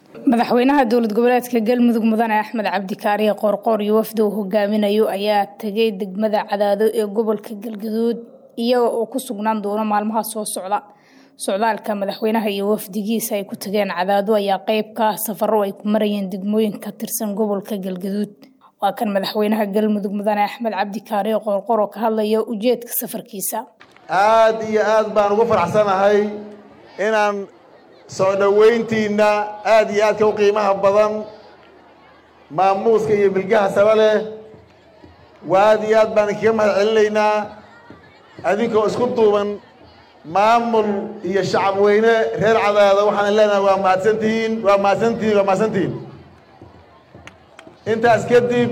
madaxweynaha dowlad goboleedka galmudug mudane axmed cabdikaariye qoorqoor iyo wafdi uu hogaaminayo ayaa tegay degmada cadaado ee gobolka galgaduud iyaga oo ku sugnaan doona maalmaha soo socda socdaalka madaxweynaha iyo wafdigiisa ay ku tageen cadaado ayaa qeyb ka ah safaro ay ku marayeen degmooyin ka tirsan gobolka galgaduud waa kan madaxweynaha galmudug mudane axmed cabdikaariye qoorqoor oo ka hadlaya ujeedka safarkiisa aada iyo aad baan ugu faraxsanahay inaan soo dhoweyntiinna aada iyo aadka u qiimaha badan maamuuska iyo bilgaha saba leh waa aada iyo aad baan inkaga mahad celinaynaa adinkoo isku duuban maamul iyo shacab weyne reer cadaado waxaan leenahay waa mahadsantihiin waa mahadsantihiin waa mahadsantihiin intaas kadib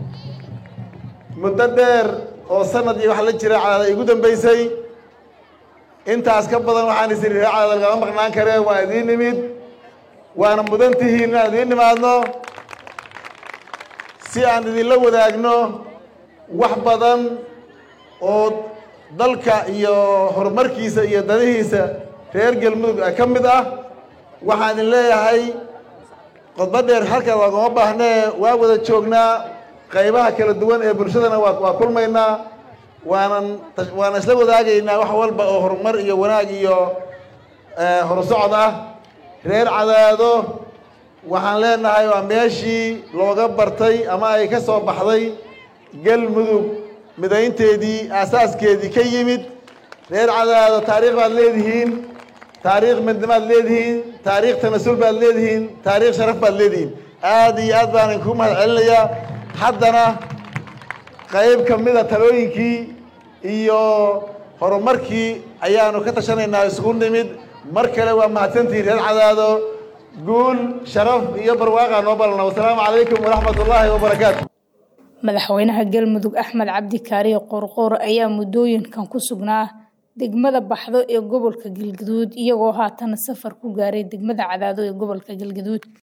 muddo dheer oo sanad iyo waxa la jira cadaada igu dambeysay intaas ka badan waxaan is iri reer cadaada lagama maqnaan karee waa idiin nimid waana mudan tihiin inaan idiin nimaadno si aan idinla wadaagno wax badan oo dalka iyo horumarkiisa iyo danihiisa reer galmudug ka mid ah waxaan idin leeyahay qodbo dheer halka loogama baahnee waa wada joognaa qaybaha kala duwan ee bulshadana waa waa kulmaynaa waanan waana isla wadaagaynaa wax walba oo horumar iyo wanaag iyo horusocod ah reer cadaado waxaan leenahay waa meeshii looga bartay ama ay ka soo baxday galmudug midaynteedii aasaaskeedii ka yimid reer cadaado taariikh baad leedihiin taariikh midnimaad leedihiin taariikh tanasul baad leedihiin taariikh sharaf baad leedihiin aada iyo aad baan idinku mahad celinayaa haddana qayb ka mida talooyinkii iyo horumarkii ayaanu ka tashanaynaa isugu nimid mar kale waa mahadsantihiin reer cadaado guul sharaf iyo barwaaqa noo balana wasalaamu calaykum waraxmat ullaahi wabarakaatu madaxweynaha galmudug axmed cabdikaariye qoorqoor ayaa muddooyinkan ku sugnaa degmada baxdo ee gobolka galgaduud iyagoo haatan safar ku gaaray degmada cadaado ee gobolka galgaduud